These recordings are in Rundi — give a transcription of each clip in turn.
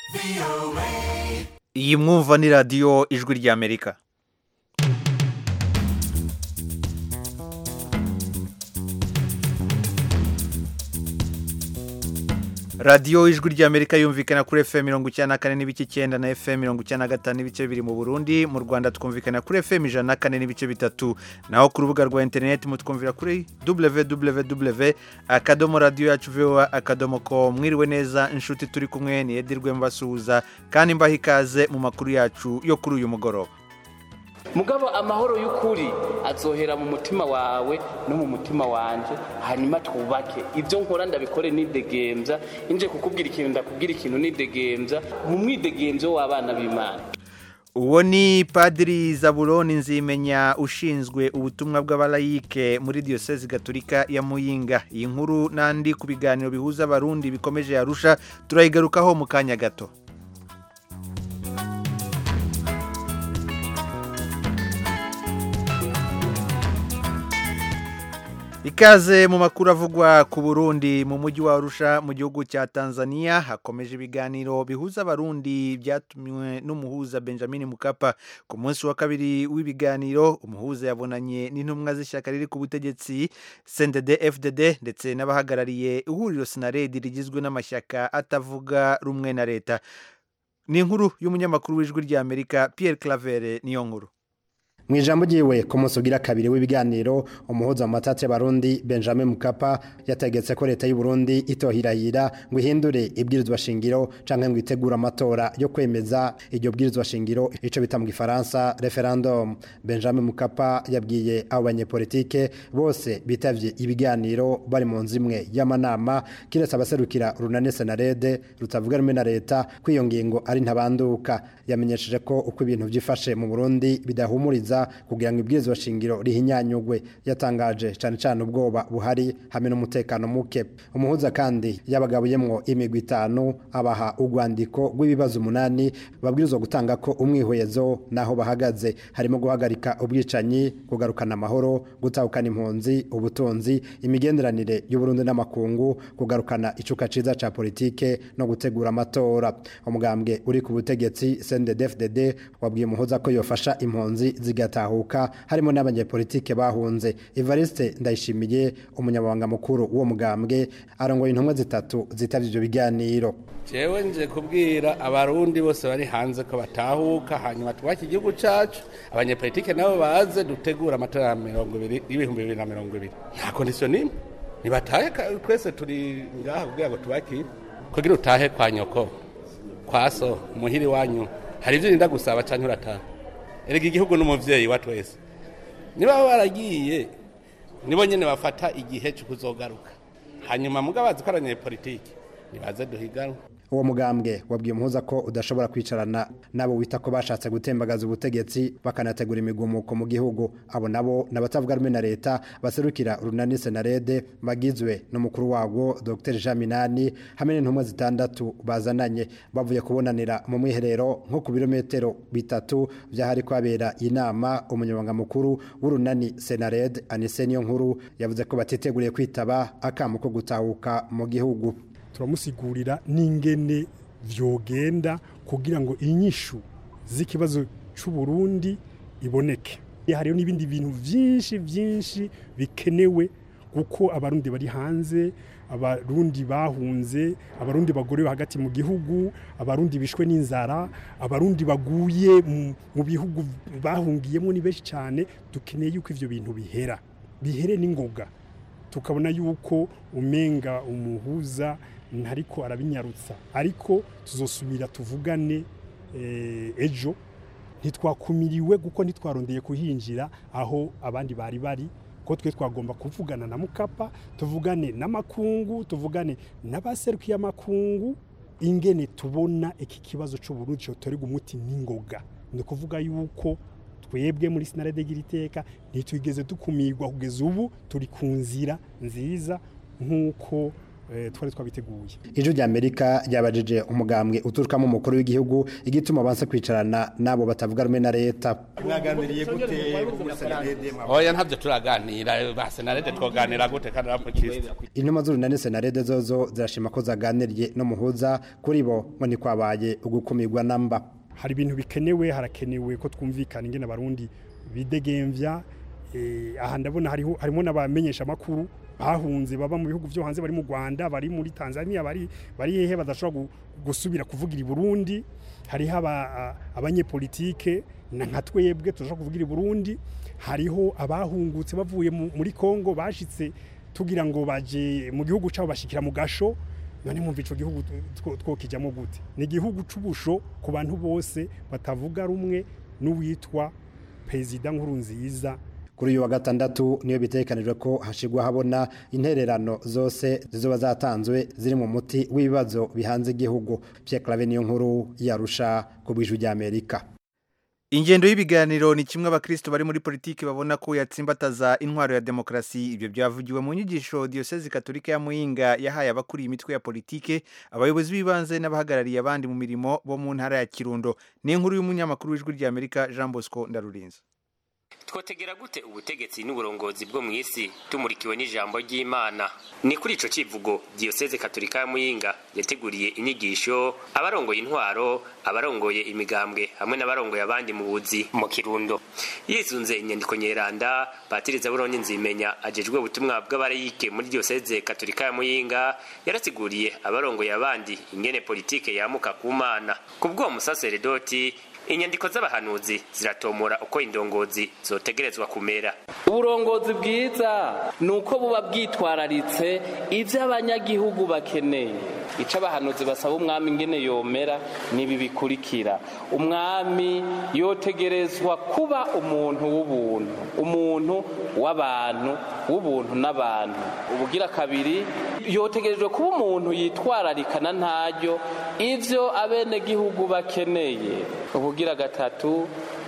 iyi mwumva ni radiyo ijwi ry'amerika radiyo ijwi ry'amerika yumvikana kuri fm mirongo icyenda na kane n'ibice icyenda na fm mirongo icyenda na gatanu n'ibice bibiri mu burundi mu rwanda twumvikana kuri fm ijana na kane n'ibice bitatu naho ku rubuga rwa interineti mutwumvira kuri www akadomo radiyo yacu voa akadomo ko mwiriwe neza inshuti turi kumwe ni edirwe mbasuhuza kandi mbaha ikaze mu makuru yacu yo kuri uyu mugoroba mugabo amahoro y'ukuri azohera mu mutima wawe no mu mutima wanje hanyuma twubake ibyo nkora ndabikore nidegembya inje kukubwira ikintu ndakubwira ikintu nidegembya mu mwidegembyo w'abana b'imana uwo ni padiri zaburoni nzimenya ushinzwe ubutumwa bw'abalayike muri diyosezi gaturika ya muyinga iyi nkuru n'andi ku biganiro bihuza abarundi bikomeje yarusha turayigarukaho mu kanya gato ikaze mu makuru avugwa ku burundi mu mujyi wa arusha mu gihugu cya tanzania hakomeje ibiganiro bihuza abarundi byatumiwe n'umuhuza benjamin mukapa ku munsi wa kabiri w'ibiganiro umuhuza yabonanye n'intumwa z'ishyaka riri ku butegetsi cndd fdd ndetse n'abahagarariye ihuriro sinaredi rigizwe n'amashyaka atavuga rumwe na leta ni inkuru y'umunyamakuru w'ijwi ry'amerika pierre clavere niyo nkuru mu ijambo ryiwe ku munsi ugira kabiri w'ibiganiro umuhuza mu matati y'abarundi benjamin mukapa yategetse ko leta y'u Burundi itohirahira ngo ihindure ibwirizwa shingiro cyangwa ngo itegure amatora yo kwemeza iryo bwirizwa shingiro icyo bita mu gifaransa referendum benjamin mukapa yabwiye abo banyepolitike bose bitavye ibiganiro bari mu nzu imwe y'amanama kiretse abaserukira runane senarede rutavuga rumwe na leta ko iyo ngingo ari ntabanduka yamenyesheje ko uko ibintu byifashe mu burundi bidahumuriza kugira ngo ibwirizwa shingiro rihinyanyugwe yatangaje cyane cyane ubwoba buhari hamwe n'umutekano muke umuhuza kandi yabagabuyemwo imigwi itanu abaha urwandiko rw'ibibazo umunani babwirizwa gutanga ko umwihwezo n'aho bahagaze harimo guhagarika ubwicanyi kugarukana amahoro gutahukana impunzi ubutunzi imigenderanire y'uburundi n'amakungu kugarukana icuka ciza ca politike no gutegura amatora umugambwe uri ku butegetsi CNDD-FDD wabwiye umuhuza ko yofasha impunzi zigatahuka harimo n'abanyepolitike bahunze Evariste Ndayishimiye umunyamabanga mukuru w'uwo mugambwe arongoye intumwa zitatu zitavye ivyo biganiro jewe nje kubwira abarundi bose bari hanze ko batahuka hanyuma twubake igihugu cacu abanyepolitike nabo baze dutegura amatora ya mirongo ibiri y'ibihumbi bibiri na mirongo ibiri nta kondisiyo n'imwe nibatahe twese turi ngaha kugira ngo tubakire kugira utahe kwa nyoko kwa so muhiri wanyu hari ivyo urinda gusaba canke urataha erega igihugu n'umuvyeyi wa twese niba baragiye nibo nyene bafata igihe cyo kuzogaruka hanyuma muga bazi ko abanyepolitike nibaze duhiganwe uwo mugambwe wabwiye umuhuza ko udashobora kwicarana nabo wita ko bashatse gutembagaza ubutegetsi bakanategura imigumuko mu gihugu abo nabo n'abatavuga rumwe na leta baserukira runani senarede bagizwe n'umukuru wabo dr jean minani hamwe n'intumwa zitandatu bazananye bavuye kubonanira mu mwiherero nko ku birometero bitatu byahari kwabera inama umunyamabanga mukuru w'urunani senarede anise niyo nkuru yavuze ko batiteguriye kwitaba akamu ko gutahuka mu gihugu turamusigurira n'ingene vyogenda kugira ngo inyishu z'ikibazo c'u Burundi iboneke hariho n'ibindi bintu vyinshi vyinshi bikenewe kuko abarundi bari hanze abarundi bahunze abarundi bagore hagati mu gihugu abarundi bishwe n'inzara abarundi baguye mu bihugu bahungiyemo ni benshi cyane dukeneye yuko ivyo bintu bihera bihere n'ingoga tukabona yuko umenga umuhuza ntariko arabinyarutsa ariko tuzosubira tuvugane ejo ntitwakumiriwe kuko ntitwarondeye kuhinjira aho abandi bari bari ko twe twagomba kuvugana na mukapa tuvugane n'amakungu tuvugane n'abaserukiye amakungu ingene tubona iki kibazo cy'uburundi cyotorerwa umuti n'ingoga ni ukuvuga yuko twebwe muri sinarede iteka ntitwigeze dukumirwa kugeza ubu turi ku nzira nziza nk'uko eh, twari twabiteguye ijwi rya amerika ryabajije umugambwe uturukamo umukuru w'igihugu igituma banse kwicarana n'abo batavuga rumwe na leta mwaganiriye gute muri senarede oya ntabyo turaganira ba senarede twoganira gute kandi aramukista intumwa z'urunani senarede zozo zirashima ko zaganiriye n'umuhuza kuri bo ngo ni kwabaye ugukumirwa namba hari ibintu bikenewe harakenewe ko twumvikana ingene abarundi bidegemvya eh, aha ndabona hariho harimo n'abamenyesha makuru bahunze baba mu bihugu byo hanze bari mu Rwanda bari muri Tanzania bari bari hehe badashobora gu- gusubira kuvugira i Burundi hariho aba- a- abanyepolitike na nka twebwe turashobora kuvugira i Burundi hariho abahungutse bavuye mu- muri Kongo bashitse tugira ngo baje mu gihugu cabo bashikira mu gasho none mwumva ico gihugu two- twokijamo gute ni igihugu c'ubusho ku bantu bose batavuga rumwe n'uwitwa perezida nkuru nziza kuri uyu wa gatandatu niyo bitekanijwe ko hashigwa habona intererano zose zizoba zatanzwe ziri mu muti w'ibibazo bihanze igihugu Pierre Claver niyo nkuru yarusha ku bw'ijwi rya Amerika ingendo y'ibiganiro ni kimwe abakristo bari muri politiki babona ko yatsimbataza intwaro ya demokarasi ibyo byavugiwe mu nyigisho diyosezi katolika ya muyinga yahaye abakuriye imitwe ya politiki abayobozi b'ibanze n'abahagarariye abandi mu mirimo bo mu ntara ya kirundo ni inkuru y'umunyamakuru w'ijwi rya amerika jean bosco ndarurinze twotegera gute ubutegetsi n'uburongozi bwo mu isi tumurikiwe n'ijambo ry'imana ni kuri ico civugo diyoseze katolika ya muyinga yateguriye inyigisho abarongoye intwaro abarongoye imigambwe hamwe n'abarongoye abandi mu buzi mu kirundo yisunze inyandiko nyeranda patiriza buroni nzimenya ajejwe ubutumwa bw'abarayike muri diyoseze katolika ya muyinga yarasiguriye abarongoye abandi ingene politike yamuka ku mana ku bw'uwo musaseredoti inyandiko z'abahanuzi ziratomora uko indongozi zotegerezwa kumera uburongozi bwiza ni uko buba bwitwararitse ibyo abanyagihugu bakeneye icyo abahanuzi basaba umwami ingene yomera nibi bikurikira umwami yotegerezwa kuba umuntu w'ubuntu umuntu w'abantu w'ubuntu n'abantu ubugira kabiri yotegerejwe kuba umuntu yitwararikana ntaryo ibyo abenegihugu bakeneye ubugira gatatu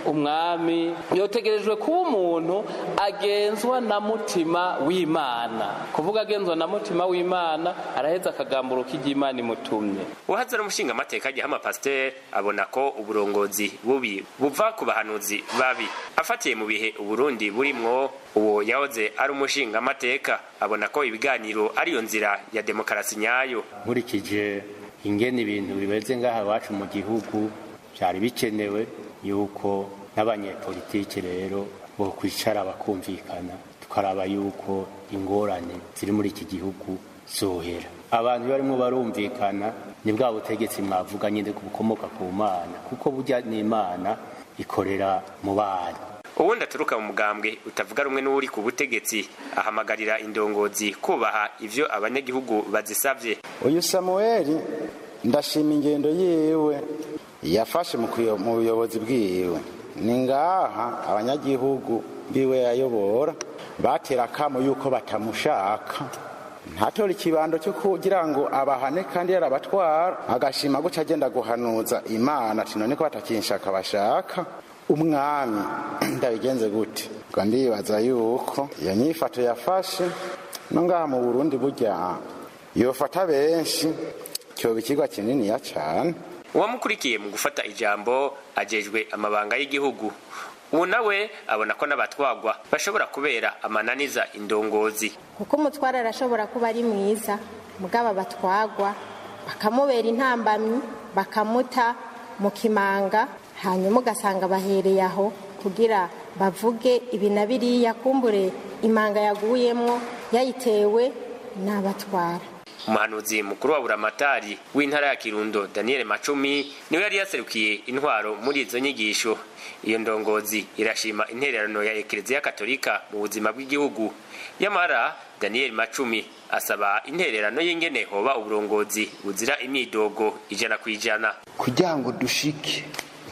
umwami yotegerejwe kuba umuntu agenzwa na mutima w'imana kuvuga agenzwa na mutima w'imana araheza akagamburuka iry'imana imutumye uhaza n'umushinga amateka agihama pasiteri abona ko uburongozi bubi buva ku bahanuzi babi afatiye mu bihe uburundi burimwo uwo yahoze ari umushinga amateka abona ko ibiganiro ariyo nzira ya demokarasi nyayo nkurikije ingene ibintu bimeze ngaha iwacu mu gihugu byari bikenewe yuko n'abanyepolitiki rero bo kwicara bakumvikana tukaraba yuko ingorane ziri muri iki gihugu zohera abantu barimo barumvikana ni bwa butegetsi mwavuga nyine bukomoka ku mana kuko burya n'imana ikorera mu bana uwundi aturuka mu mugambwe utavuga rumwe n'uri ku butegetsi ahamagarira indongozi kubaha ivyo abanyagihugu bazisavye uyu samuweli ndashima ingendo yiwe yafashe mu kuyo- mu buyobozi bwiwe ni ngaha abanyagihugu biwe yayobora batera akamo yuko batamushaka ntatora ikibando cyo kugira ngo abahane kandi yarabatwara agashima guca agenda guhanuza imana ati none ko batakinshaka bashaka umwami ndabigenze gute ngo ndibaza yuko iyo nyifato yafashe no ngaha mu burundi burya yofata benshi cyoba ikigwa kininiya cyane uwamukurikiye mu gufata ijambo ajejwe amabanga y'igihugu ubu nawe abona ko n'abatwagwa bashobora kubera amananiza indongozi kuko umutware arashobora kuba ari mwiza mugabo batwagwa bakamubera intambamyi bakamuta mu kimanga hanyuma ugasanga bahereye aho kugira bavuge ibi na biriya kumbure imanga yaguyemwo yayitewe n'abatwara umuhanuzi mukuru wa buramatari w'intara ya kirundo daniel macumi niwe yari yaserukiye intwaro muri izo nyigisho iyo ndongozi irashima intererano ya ekereziya katolika mu buzima bw'igihugu yamara daniel macumi asaba intererano y'ingene hoba uburongozi buzira imyidogo ijana ku ijana kugira ngo dushike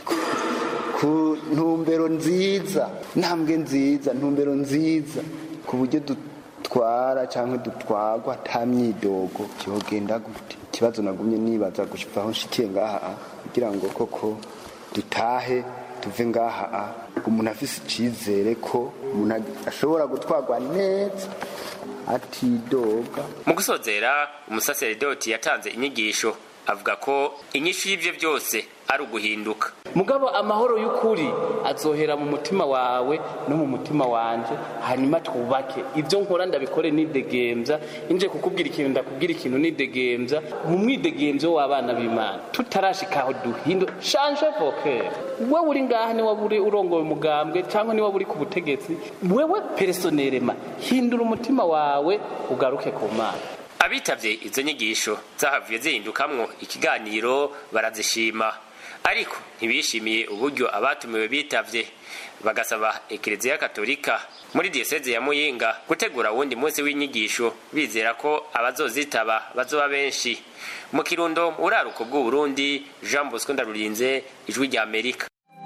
ku ntumbero nziza ntambwe nziza ntumbero nziza ku buryo dutwara cyangwa dutwagwa nta myidogo byogenda gute ikibazo nagumye nibaza gushika aho nshikiye ngaha kugira ngo koko dutahe tuve ngaha umuntu afise icyizere ko umuntu ashobora gutwarwa neza atidoga mu gusozera umusaseredoti yatanze inyigisho avuga ko inyishu y'ivyo byose ari uguhinduka mugabo amahoro y'ukuri azohera mu mutima wawe no mu mutima wanje hanyuma twubake ibyo nkora ndabikore nidegembya inje kukubwira ikintu ndakubwira ikintu nidegembya mu mwidegemvyo w'abana b'imana tutarashikaho duhindo shanje voker wewe uri ngaha ni waba uri urongoye umugambwe cyangwa ni waba uri ku butegetsi wewe personerema hindura umutima wawe ugaruke ku mana abitavye izo nyigisho zahavuye zihindukamwo ikiganiro barazishima ariko ntibishimiye uburyo abatumiwe bitavye bagasaba ekereziya katolika muri diyoseze ya muyinga gutegura wundi munsi w'inyigisho bizera ko abazozitaba bazoba benshi mu kirundo mu buraruko bw'uburundi jean bosco ndarurinze ijwi rya amerika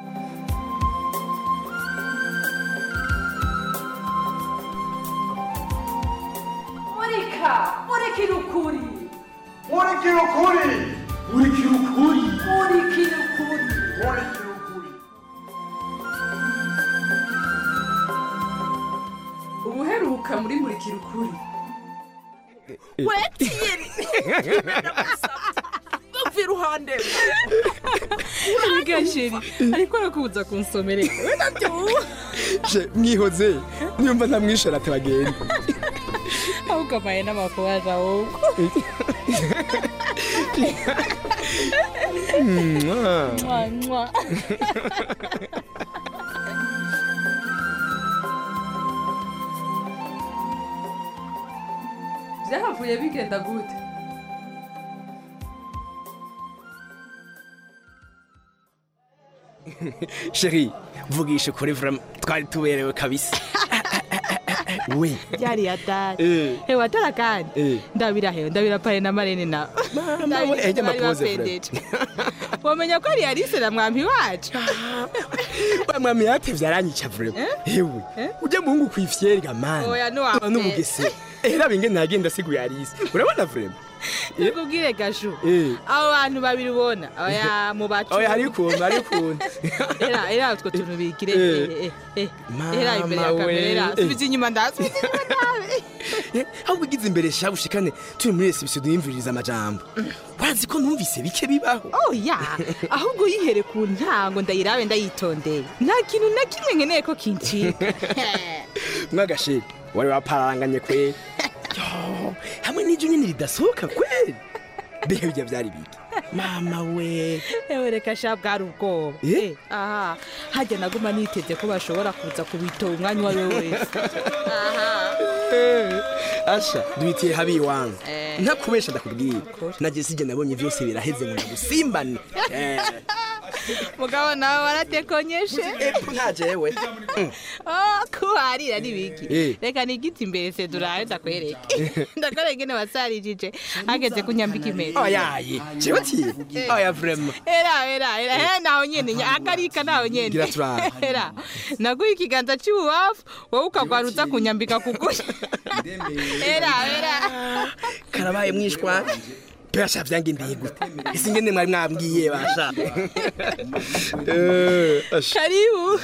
murika murikira ukuri murikira ukuri murikira ukuri murikira ukuri murikira ukuri ubuheruka muri murikira ukuri wetiyeri bapfa iruhande gasheri ariko arakubuza kunsomerera we nabyo je mwihoze niyumva ntamwishora ati bagenda ahubwo amaye n'amakubaje ahubwo Mwah. Mwa, mwa. byahavuye bigenda gute sheri vugisha ukuri vraiment twari tuberewe kabisa we byari ya data Eh. hewe atara kandi Eh. ndabira hewe ndabira paye na marene na we, ejya amapoze, Fred. wamenya ko ari Alice na mwampi wacu wa mwami yatevye aranyica vraiment hewe ujya muhungu kwifyeri gamani Oya, ntiwapfe. n'ubugese era bingene nagenda siguye Alice urabona vraiment nikubwire gashu Eh. abo bantu babiri ubona oya mu bacu oya hari ukuntu hari ukuntu era era utwo tuntu bigire Eh. eh, eh, eh. era imbere ya Mama we. kamera era Eh. subiza inyuma ndasubiza aho ugize imbere sha ushikane turi muri reception duyimviriza amajambo wazi ko numvise bike bibaho oya ahubwo yihere ku ntango ndayirabe ndayitondeye nta kintu na kimwe nkeneye ko kincika mwagasheri wari waparanganye kweli Yo, hamwe n'iryo nyine ridasohoka kweli mbega bijya byari biki mama we ewe reka sha bwari ubwoba Eh? Eh, aha hajya naguma niteze ko bashobora kuza kubitora umwanya uwo ari we wese Eh, asha duhitiye habi iwangu Eh. ntakubesha ndakubwira nageze sijya nabonye byose biraheze ngo ndagusimbane Eh, mugabo nawe waratekonyeshe epfo nta jewe Oh, kuharira ni biki Eh. reka nigiti imbere se durabe ndakwereke ndakwereke ingene wasarijije hageze kunyambika impeta oyaye jewe tiye oya vraiment era era era era naho nyene nya- akarika naho nyene Gira turabe. era naguha ikiganza cy'ububafu wowe ukagwaruza kunyambika kuguri era era karabaye mwishwa basha byangendeye gute ese ingene mwari mwambwiye basha Eh, asha. karibu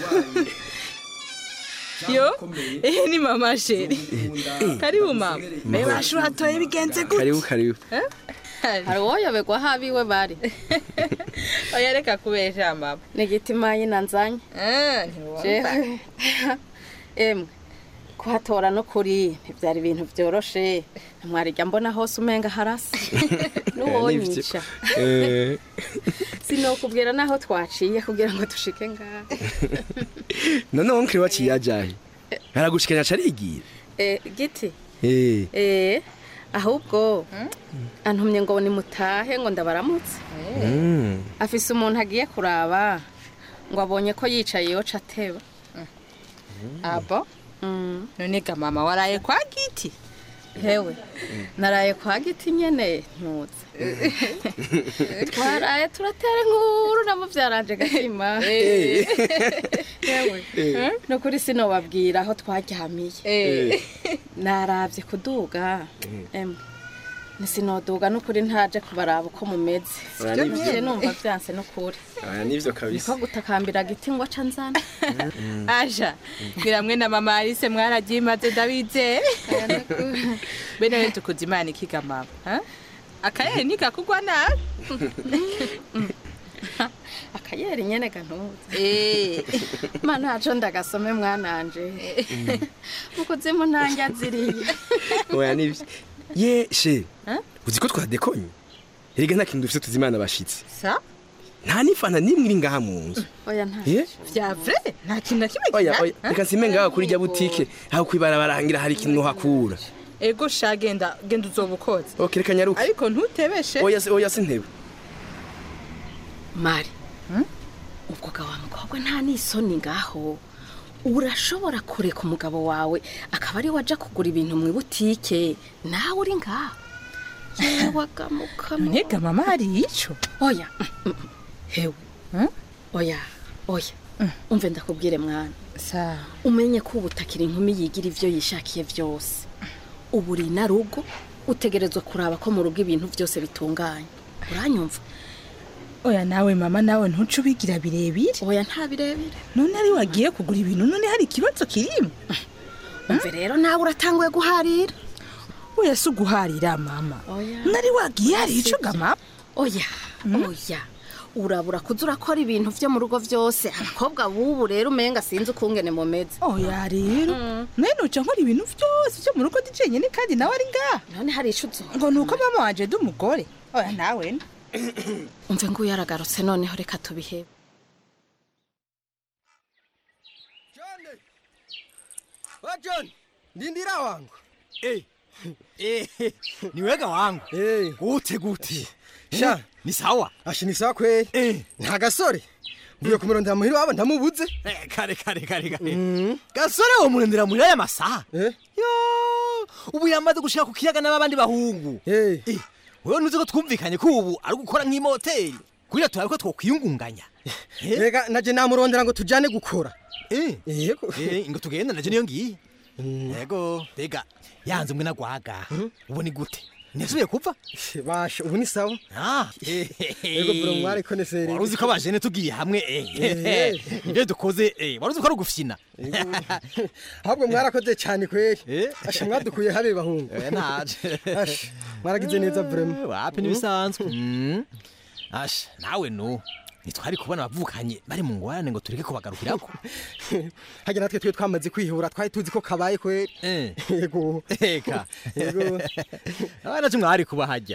yo eh ni mama sheri karibu mama Mama. bashu hatoye bigenze gute karibu karibu hari uwoyoberwa aho abiwe bari oya reka kubesha mama nigitima yina nzanye jewe emwe kuhatora no kuri ntibyari ibintu byoroshe mwarijya mbona hose umenga harasa n'uwonyica Eh, sinokubwira n'aho twaciye kugira ngo dushike ngaha none wonkiri waciye ajahe aragushikanya carigira Eh, giti Eh, Eh, ahubwo antumye ngo nimutahe ngo ndabaramutse mm. afise umuntu agiye kuraba ngo abonye ko yicaye yoca ateba abo none ga mama waraye kwa giti hewe naraye kwa giti nyene ntuze twaraye turatera inkuru nabo byaranje gatima Eh. hewe Eh. no kuri sinobabwira aho twaryamiye Eh. narabye kuduga emwe nisinoduga n'ukuri ntaje kubaraba uko mumeze Oya, Sibyo nibyo. nyene numva vyanse n'ukuri aya nivyo kabisa niko gutakambira giti ngo aca nzana aja ngira mwe na mama Alice mwararyimaze ndabizeye bene rero tukuza imana ikiga mama ha? akayeri ntikakugwa nabi akayeri nyene gantuza Eh. mana aco ndagasome mwananje ukuzimu ntange aziriye oya nivyo ye she uzi ko twadekonye erega nta kintu dufise tuzimana abashitsi sa nta n'ifanta n'imwe iri ngaha mu nzu oya nta Eh? vya vrai nta kintu na kimwe oya gihari, oya ha? reka nsime ngaha kuri rya butike aho kwibarabara ngira hari ikintu hakura ego sha genda genda uzoba ukoze ok reka nyaruke ariko ntutebeshe oya si- oya sintebe mari ubwo ga wa mukobwa nta n'isoni ngaho urashobora kureka umugabo wawe akaba ari waja kugura ibintu mu ibutike nawe uri ngaho yewagamukamo ntega mama hari ico oya mm, mm, hewe oya oya umve ndakubwire mwana sa umenye ko ubutakira inkumi yigira ivyo yishakiye vyose ubu uri na rugo utegerezwa kuraba ko mu rugo ibintu byose bitunganye uranyumva oya nawe mama nawe ntuce ubigira birebire oya nta birebire none ari wagiye kugura ibintu none hari ikibazo kirimo umve rero nawe uratanguye guharira oya si uguharira mama oya nari wagiye hari ico ga mama oya oya urabura kuza urakora ibintu vyo mu rugo vyose abakobwa bubu rero umenga sinzi ukungene mumeze oya rero nawe nuca nkora ibintu vyose vyo mu rugo ndi jenyene kandi nawe ari ngaha none hari ico uzo ngo nuko mama wanje ndi umugore oya nawe ni umve nguyu yaragarutse noneho reka tubihebe wa john ndindira wangu eh eh ni wega wangu eh gute gute sha ni sawa ashi ni sawa kweli eh nta gasore mvuye kumurondera muhira wabo ndamubuze eh kare kare kare kare gasore wo murondera muri aya masaha eh yo ubu yamaze gushika ku kiyaga n'abandi bahungu eh wewe nuzi ko twumvikanye ko ubu ari gukora nk'imoteri kugira turabe ko twokwiyungunganya rega naje namurondera ngo tujane gukora yego ngo tugende naje niyo ngiye yego rega yanze umwe nagwaga ubu ni gute nasubiye kupfa basha ubu ni sawa yego bro mwari koneseri wari uzi ko abajene tugiye hamwe ibyo dukoze wari uzi ko ari ugufyina ahubwo mwarakoze cyane kweri asha mwadukuye habe bahungu naje mwaragize neza vrema wapi nibisanzwe asha nawe no ntitwari kubona abavukanye bari mu ngorane ngo tureke kubagarukirako hajya natwe twe twamaze kwihura twari tuzi ko kabaye kweri yego eka yego abana cyo mwari kuba hajya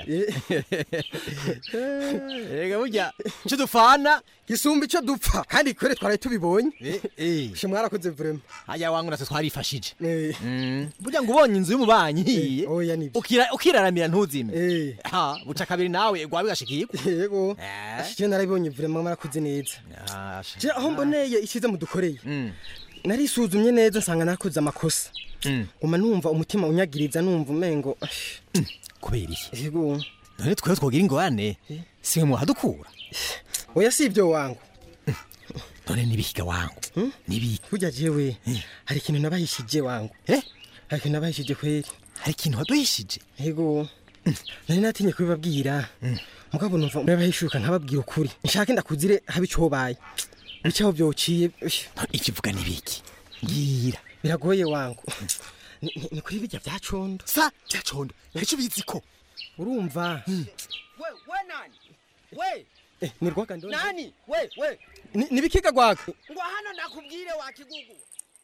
yego burya icyo dufana gisumba icyo dupfa kandi kweri twari tubibonye she mwarakoze vrema hajya wangu natwe twarifashije burya ngo ubonye inzu y'umubanyi hiye ukira- ukiraramira ntuzime ha buca kabiri nawe gwawe gashikiye yego je narabibonye vrema mwarakoze neza je aho mboneye ishize mudukoreye narisuzumye neza nsanga nakoze amakosa nguma numva umutima unyagiriza numva umengo kubera iki yego none twebwe twogira ingorane siwe muhadukura oya si ibyo wangu none nibihiga wangu nibihiga burya jewe hari ikintu nabahishije wangu eh hari ikintu nabahishije kweri hari ikintu waduhishije yego nari natinye kubibabwira mugabo numva nabahishuka nkababwira ukuri nshake ndakuzire habe ico baye bicaho byociye ikivuga nibiki ngira biragoye wangu Ni- ni- ni kuri bijya bya condo sa bya condo nicyo bizi ko urumva we we nani we Eh, ni rwaga ndonde nani we we Ni- ni bikiga rwaga ngo hano nakubwire wa kigugu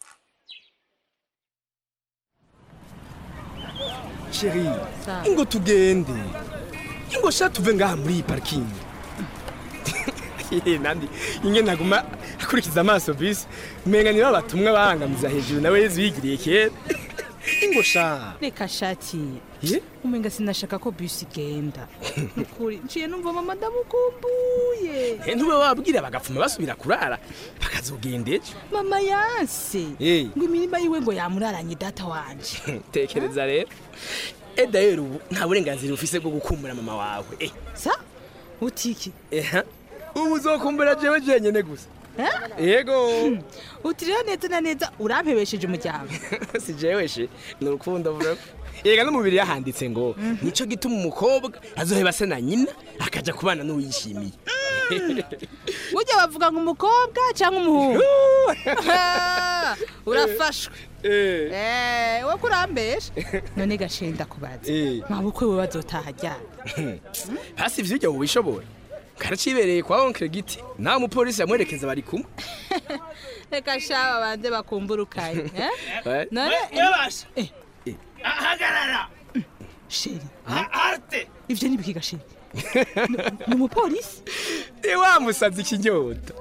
sheri ingo tugende ingo sha tuve ngaha muri iyi parikingi nandi inge naguma akurikiza amaso bisi umenga nibo batumwa bahangamiza hejuru nawe yezu yigiriye kera ingo sha reka shati ye umenga sinashaka ko bisi igenda nukuri nciye numva mama ndamukumbuye Eh, ntube wabwira bagapfuma basubira kurara bakazogenda ejo mama yanse Eh. ngo imirima yiwe ngo yamuraranye data wanje tekereza rero eda rero ubu nta burenganzira ufise bwo gukumbura mama wawe eh sa utiki eha ubu uzokumbura jewe jenyene gusa yego uti rero neza na neza urampebesheje umuryango si jewe she ni urukundo bro ega no mubiri yahanditse ngo nico gituma umukobwa azoheba se na nyina akaja kubana n'uwishimiye burya bavuga ngo umukobwa cyangwa umuhungu urafashwe Eh, we kurambesha none gashenda kubaza Eh. mabukwe we bazotaha ryari hasi ivyo ujya mubishobora karacibereye kwa onkre giti nawe umupolisi yamwerekeza bari kumwe reka shaba banze bakumburukaye Eh. none Yabasha. Eh, hagarara sheri arte ivyo ni biki gasheri ni umupolisi ni wa musazi kinyota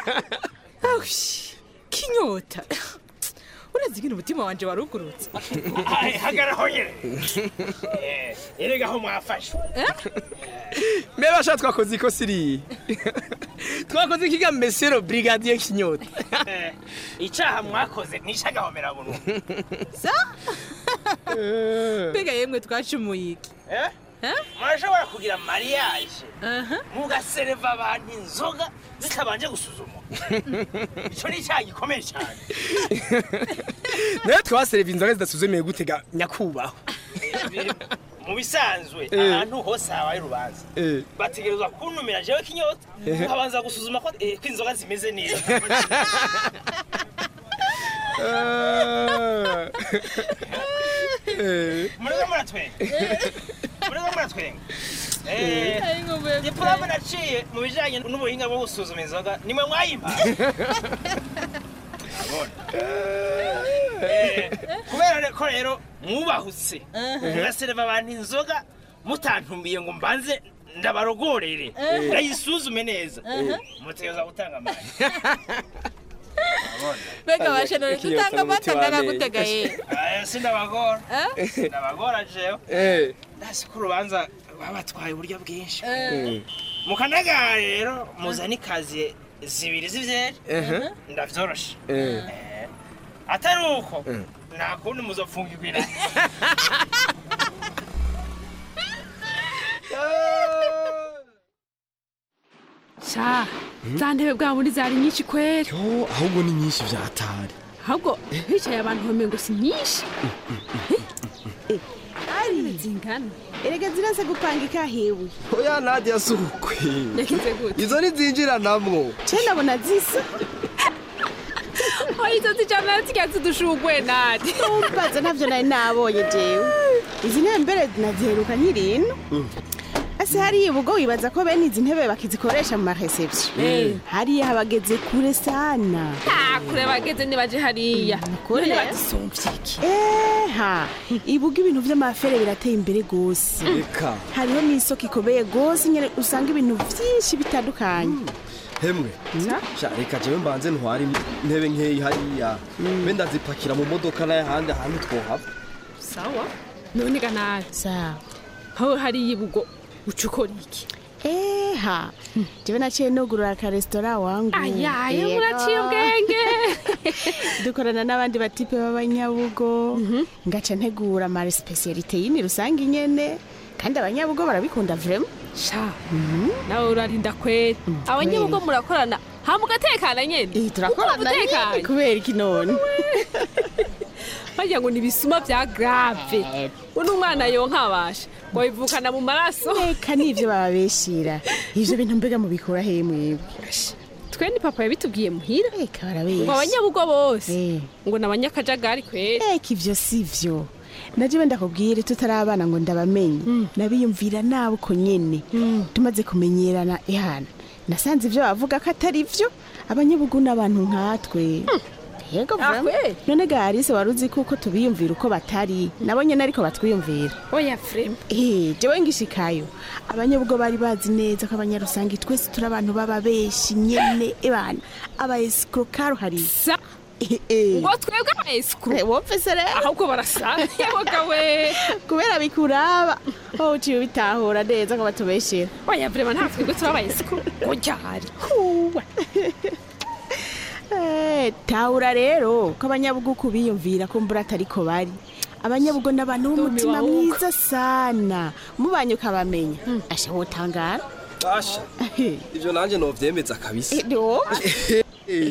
kinyota urazi ingene umutima wanje warugurutse hagarara nyine erega aho mwafashwe mbere basha twakoze ikosa iriya twakoze ikiga mesero brigadier kinyota icyaha mwakoze nishagahomera buntu sa mbega yemwe twacumuye iki murashobora kugira mariage mugasereva abantu inzoga zitabanje gusuzumwa icyo ni icyaha gikomeye cyane nayo twasereva inzoga zidasuzumeye gutega nyakubahwa mu bisanzwe Eh. ahantu hose habaye urubanza Eh. bategerezwa kuntumira jewe kinyota Eh. ukabanza gusuzuma ko eh, ko inzoga zimeze neza muriko muratwenga muriko muratwenga Eh, diplome naciye mu bijanye n'ubuhinga bwo gusuzuma inzoga nimwe mwayimpa Eh, kubera ko rero mwubahutse mugasereva abantu inzoga mutantumbiye ngo mbanze ndabarogorere Eh. ndayisuzume neza Eh. mutegereza gutanga amande mbega bashe none dutanga amata ndanagutega ye Eh, sindabagora sindabagora jewe Eh. ndasi ko urubanza babatwaye uburyo bwinshi Eh. mukanagara rero muzana ikazi zibiri z'ivyeri Eh. ndavyoroshe Eh. Eh, atari uko nta kundi muzopfungirwa sha za ntebe bwa muri zari nyinshi kweri ahubwo ni nyinshi vyatari ahubwo hicaye abantu bamwe ngo si nyinshi ari zingana erega ziraze gupangika hewe oya nadia si ukwe yakize gute izo ntizinjiranamwo ce nabona zisa oya izo zijana zirya zidushugwe nadi umbaza ntavyo nari nabonye jewe izi ntebe mbere naziheruka nkirino ese hariya ubwo wibaza ko bene izi ntebe bakizikoresha mu mareception Eh. hariya habageze kure sana Ah, kure bageze nibaje hariya kure? none badusumvye iki eha ibuga ibintu vy'amafere birateye imbere gose reka hariho n'isoko ikomeye gose nyene usanga ibintu vyinshi bitandukanye hemwe sha reka jewe mbanze ntware intebe nkeyi hariya be ndazipakira mu modoka n'ayahandi ahantu twohava sawa none ga nabi sawa aho hariya ibugo uca ukora iki eha jewe naciye nugurura akaresitora wangu ayaye Yego. muraciye ubwenge dukorana n'abandi batipe b'abanyabugo ngaca ntegura amare spesialite yini rusange nyene kandi abanyabugo barabikunda vrema sha nawe urarinda kweri abanyabugo murakorana ha mugatekana nyene turakorana nyene kubera iki none bagira ngo ni ibisuma vya grave uno umwana yonkabasha ngo bivukana mu maraso reka nivyo bababeshira ivyo bintu mbega mubikura he mwebwe twe ni papa yabitubwiye muhira reka barabeshya ngo abanyabugo bose ngo ni abanyakajagari kweri reka ivyo sivyo naje wenda kubwire tutarabana ngo ndabamenye nabiyumvira nabo uko nyene tumaze kumenyerana ihana nasanze ivyo bavuga ko atari vyo abanyabugu n'abantu nkatwe yego vrema none garise wari uzi kuko tubiyumvira uko batari nabo nyene ariko batwiyumvira oya frema Eh, jewe ngishikayo abanyabugo bari bazi neza ko abanyarusangi twese turi abantu b'ababeshi nyene ebana aba escrocar hari sa ngo twebwe aba escro wopfese rero ahubwo barasa yaboga we kubera bikuraba wowe uciye ubitahura neza ko batubeshera oya vrema nta twebwe turi aba escro ngo ryari Eh, tahura rero ko abanyabuguku biyumvira ko mbura atariko bari abanyabugo n'abantu b'umutima Ndumiwe ahubwo. mwiza sana mubanye ukabamenya asha wotangara asha ivyo nanje novyemeza kabisa do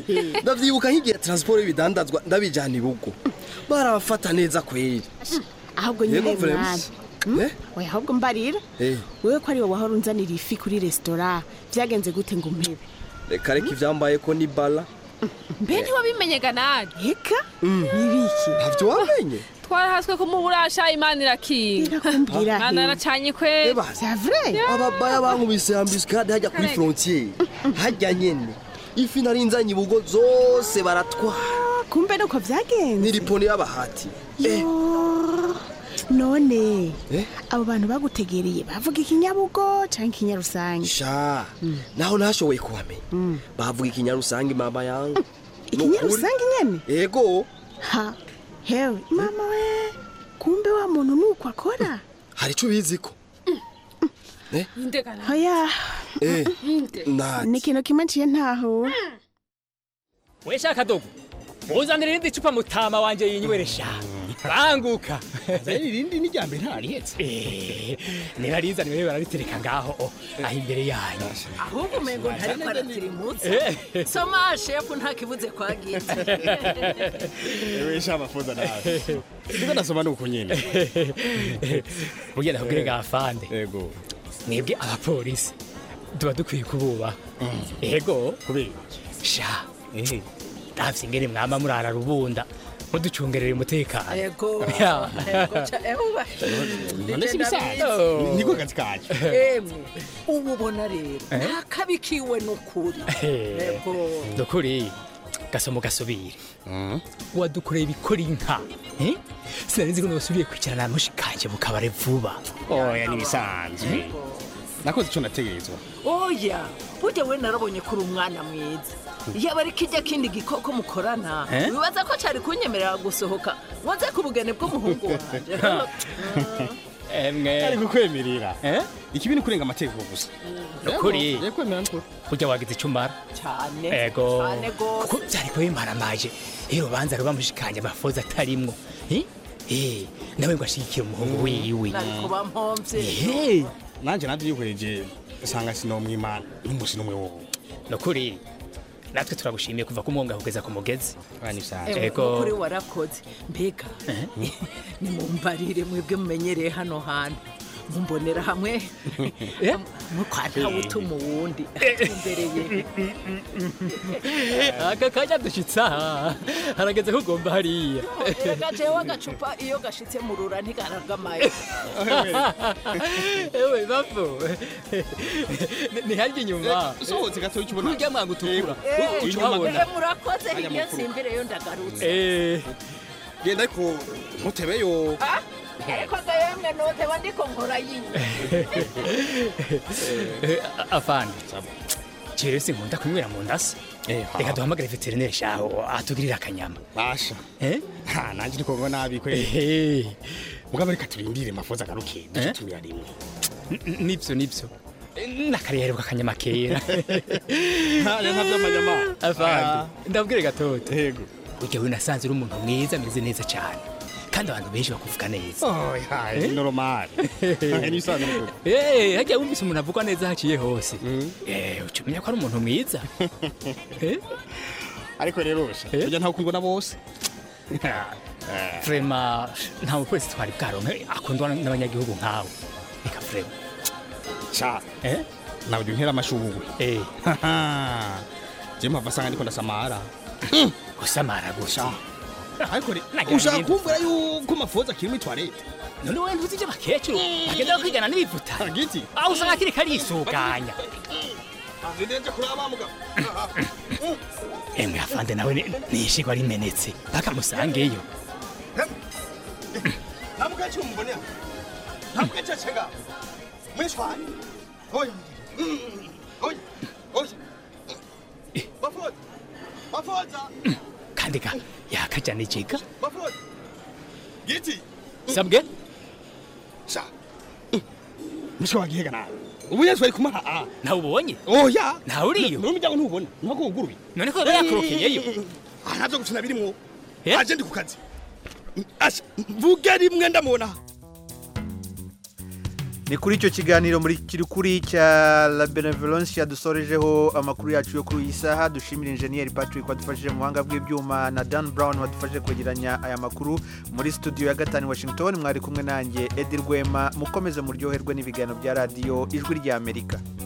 ndavyibuka nk'igihe transport y'ibidandazwa ndabijana ibugo barabafata neza kweri ahubwo Yego, nyine Vrems. mwana Eh? oya ahubwo mbarira Eh, wewe ko ari wowe wahora unzanira ifi kuri resitora byagenze gute ngo umpebe reka reka ivyambaye ko ni bala mbe ntiwabimenyega nani eka nibiki ntavyo wamenye twarahaswe kumuburasha imana irakinga Irakumbwira mwana he? aracanye kwe ababaya bankubise ambuscade hajya kuri frontiere hajya nyene ifi nari nzanye ibugo zose baratwara kumbe nuko byagenze niripone y'abahati Yo, none Eh? abo bantu bagutegereye bavuga ikinyabugo canke ikinyarusange sha naho ntashoboye kubamenya bavuga ikinyarusange mama yangu ikinyarusange nyene ego ha hewe mama we kumbe wa muntu nuko akora hari ico ubizi ko indegana hoya Eh, inde nati ni ikintu kimwe nciye ntaho we shaka dogo muzanire irindi cupa mutama wanje yinyweresha banguka zari irindi ni ryambere ntararihetse nirarizani wewe bararitereka ngaho oh, aho imbere yanyu ahubwo umengo ntariko aratirimutse Eh. soma shefu ntakibuze kwagize ewe sha mafuza nawe ndiko ndasoma nuko nyene burya ndakubwire gafande ego mwebwe abapolisi tuba dukwiye kububa ego kubera sha ntavye ingene mwama murara rubunda muducungerera umutekano ego Ya. ego ca euba none si bisanzwe Oh. niko kazi kacu emwe ubu ubona rero Eh? nta kabi kiwe nukuri ego dukuri gasomo gasubire wadukoreye ibikora inka eh? sinari nzi ko nasubiye kwicarana na mushikanje mukabare vuba oya nibisanzwe nakoze ico nategerezwa oya burya we narabonye ko uri umwana mwiza yaba ari kijya kindi gikoko mukorana Eh? wibaza ko cari kunyemerera gusohoka waze ku bugeni bw'umuhungu wanje emwe ari kukwemerera ikibi ni kurenga amategeko gusa Nukuri. Yego, kwemera nukuri burya wagize icyo umara cyane ego cyane gose kuko byari kuba bimaramaje iyo urubanza ruba mushikanje amafoza atarimwo Eh? Eh, nawe ngo ashigikire umuhungu wiwe nari kuba mpomvye Eh, nanje navyo yihweje usanga sinomwimana n'umusi n'umwe wowe nukuri natwe turagushimiye kuva ku mwonga kugeza ku mugezi Ewe, nukuri warakoze mbega nimumbarire mwebwe mumenyereye hano hantu mumbonera hamwe mukwa ntawe utuma uwundi atumbereye aka kanya dushitse aha harageze ko ugomba hariya erega jewe agacupa iyo gashitse mu rura ntigaragamaye ewe bapfu ntiharya inyuma usohotse gato icyo ubona kurya mwangu utukura Eh, uca uhabona eh, murakoze Hajya mu hirya mfuruka. simbireyo ndagarutse Eh, genda ariko ntutebeyo Ah, ariko ga yemwe noteba ndiko nkora yiwe eh, afande jewe sinkunda kunywera mu ndasa reka duhamagare veterineri shaho atugirira akanyama basha Eh? ha nanje ndiko ngo nabi kwe Eh, mugabo reka turindire mafoza agaruke duce Eh? tumira rimwe n- nivyo nivyo nakariheruka akanyama kera Nta- nta vy'amanyama. afande ndabwire gatoto yego burya we nasanze uri umuntu mwiza ameze neza cyane kandi abantu benshi bakuvuga neza oya ni normal ni bisanzwe nukuri Eh, hajya wumvise umuntu avugwa neza haciye hose Eh, uca umenya ko ari umuntu mwiza Eh? ariko rero sha burya ntawe ukundwa na bose vrema nta mupolisi twari bwaronke akundwa n'abanyagihugu nkawe reka vrema sha nawe ujya untera amashugwe je mpava asanga ndiko ndasamara gusamara gusa ariko re- Nagira ushaka ibindi. kumvira yuko mafoza akiri muri toilette none wowe ntuzi ibyo bakecuru bagenda kwigana n'ibivuta aho usanga akiri karisuganya ndenze kuraba mugabo emwe afande nawe ni- nishigwa rimenetse bakamusangeyo ntabwo icyo mubonera ntabwo icyo cega mwishwanye oya Mm, oya oya mafoza mafoza kandi ka yakajana ikiga mafoza giti sabwe sha mushwa wagihega nawe ubu yesu ari kumaha ah nawe ubonye oya ntawe uriyo n'umuryango ntubona ntabwo wuguruye none ko yaba yakorokeyeyo aha ntabyo gukina birimwo aje ndi ku kazi asha mvuge rimwe ndamubona ni kuri icyo kiganiro muri kiri kuri cya la benevolence yadusorejeho amakuru yacu yo kuri iyi saha dushimira injeniyeri patrick wadufashije mu buhanga bw'ibyuma na dan brown wadufashije kwegeranya aya makuru muri studio ya gatanu washington mwari kumwe nanjye edi rwema mukomeze muryoherwe n'ibiganiro bya radiyo ijwi ry'amerika